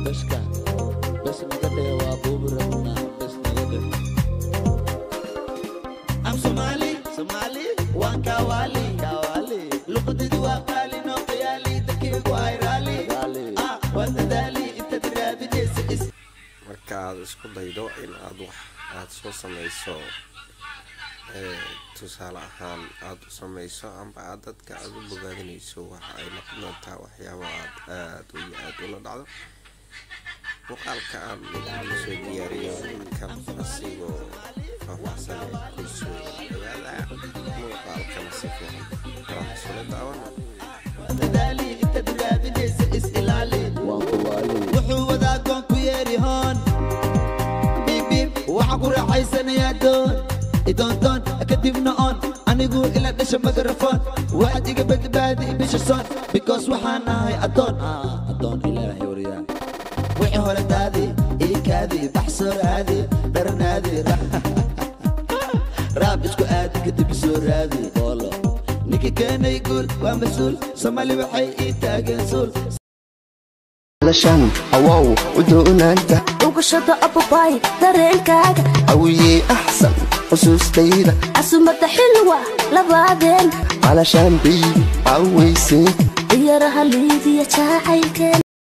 bashka bas naga dheh waa buubi rabnaa bas naga dheh am somali somali waan kawali kawali luqadidi waa qaali noo qiyaali dadkaygu ay raali ah waa dadaali intaad raadinaysa is marka aad isku daydo in aad wax aad soo samayso ee, tusaale ahaan aad u samayso amba aad dadka aad u bogaadinayso waxa ay noqon doontaa waxyaabo aad aad iyo aad ula dhacdo muuqaalka aan idinku soo diyaariyo kan asigoo faahfaahsan ee kusoo dhawaada muuqaalkana si fiican kala sula daawana dadaali intaad raadinaysa is ilaali waan kuwaali wuxuu wadaa goon ku yeeri hoon biibbiib waxaa ku raaxaysanayaa doon idoondoon kadibna oon anigu ila dhasha magarafon waxaad iga badbaadi bisha soon because waxaan ahay addoon Ah, addoon ilaahay waryaa wixii hore daadi iikaadi baxsoo raadi dharanaadi raab isku aadi kadib soo raadi boolo ninka keenay guul waa mas-uul soomaali waxay ii taageen suul lashan awow u doonaanta ugashada ababay dareenkaaga awiyey axsan xusuustayda casumada xilwa labaadeen alashaan baybi cawaysay diyaraha liidiya jacaylkeen